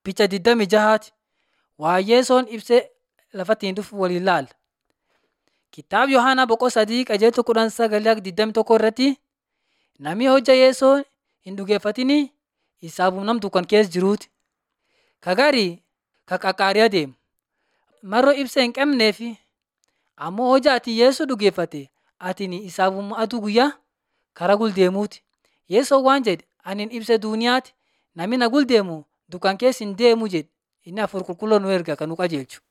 Picha 26 Waayyeesoon ibsee lafattiin dhufu waliin ilaalla. Kitaaba Yohaanaa boqoo sadii qajeelcha kudhan sagalee 21 irratti namni hojja Yeesoo hin dhugeeffatin isaaf nam dukkana keessa jiruuti. Kagarii ka qaqqaariyaa deema. Mar'oo ibsa hin qabneef ammoo hojja ati Yeesoo dhugeeffatte atiin isaafuma aduu guyyaa karaa guldeemuuti. Yeesoon waan jedhe anin ibsa duuniyaati namni na guldeemu dukkana keessa hin deemu jedhe inni hafuura qulqulluu nu erga kan nu qajeelchu.